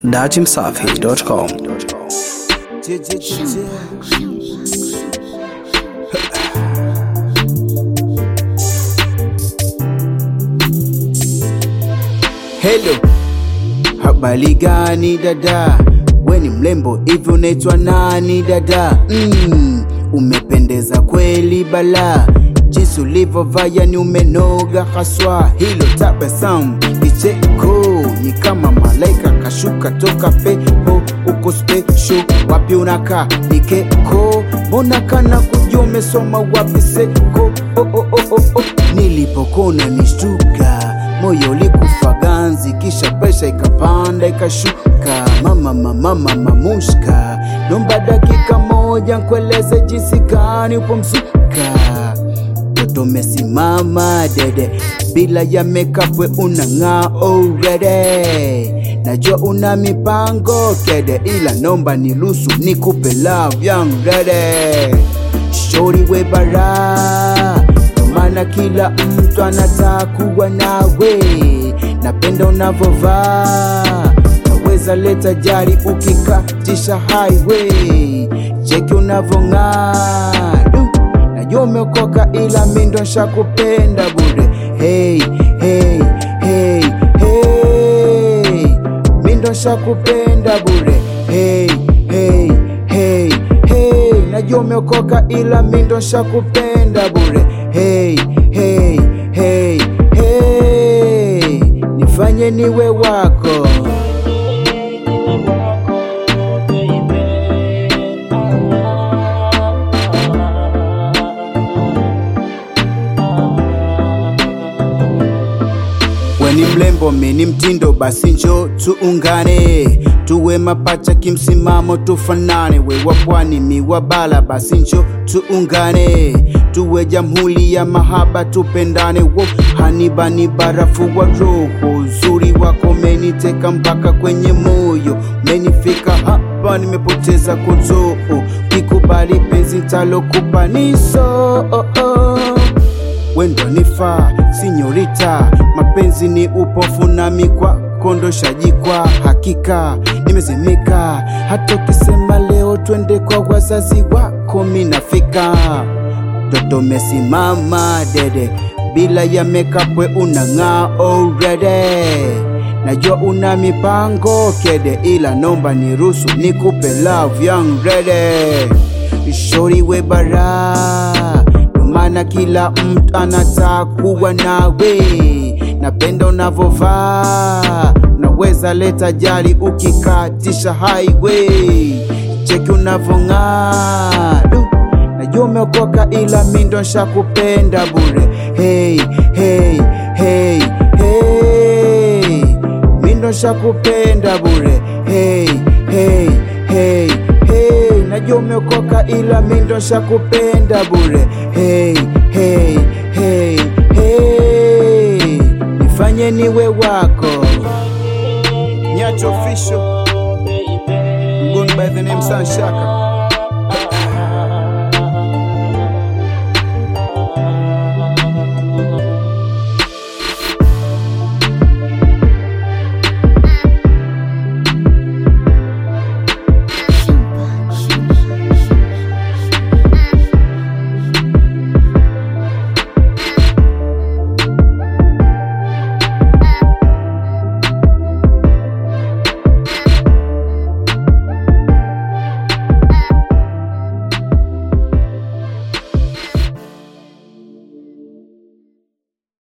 datimsafi.com. Hello, habari gani dada? We ni mlembo hivi, unaitwa nani dada? Mm, umependeza kweli bala, jinsi ulivyovaa yani umenoga haswa. Hilo tabasamu kicheko ni kama malaika kashuka toka pepo, uko special. Wapi unakaa nikeko? Mbona kana kujua umesoma wapi seko? Oh, oh, oh, oh, oh. Nilipokona nishtuka moyo ulikufa ganzi, kisha presha ikapanda ikashuka. Mama mama mama mushka, nomba dakika moja nkueleze jinsi gani upo msuka. Toto umesimama dede, bila ya makeup we unang'aa already. Najua una mipango kede, ila nomba niruhusu nikupe love young ready. Shori we bara maana kila mtu anataka kuwa nawe. Napenda unavovaa, naweza leta jari ukikatisha highway. Cheki unavong'aa, du, najua umeokoka, ila mi ndo nshakupenda bure. Hey, hey, hey, hey, mi ndo nshakupenda bure. Hey, hey, hey, hey, najua umeokoka, ila mi ndo nshakupenda bure. Hey, hey, hey, hey, nifanye niwe wako. We ni mlembo, mi ni mtindo, basi njo tuungane, tuwe mapacha kimsimamo, tufanane. We wa pwani, mi wa bara, basi njo tuungane, tuwe jamhuri ya mahaba, tupendane. Wo hanibani barafu wa roho, uzuri wako meniteka mpaka kwenye moyo, menifika hapa, nimepoteza kuzoo. Kikubali penzi ntalokupa niso oh, oh wendo nifaa sinyorita, mapenzi ni upofu nami kwako ndo shajikwa. Hakika nimezimika, hata ukisema leo twende kwa wazazi wako minafika. Toto mesimama dede, bila ya makeup we unang'aa already. Najua una mipango kede, ila nomba niruhusu nikupe love young ready. Shori we bara maana kila mtu anataka kuwa nawe. Napenda unavovaa, naweza leta jali ukikatisha highway. Cheki unavong'aa, du, najua umeokoka, ila mi ndo nshakupenda bure. Hey, hey, hey, hey, mi ndo nshakupenda bure. Hey, hey, hey, hey, najua umeokoka, ila mi ndo nshakupenda bure. Hey, hey, hey, hey, nifanye niwe wako. Nyacho official, I'm going by the name Sanshaka.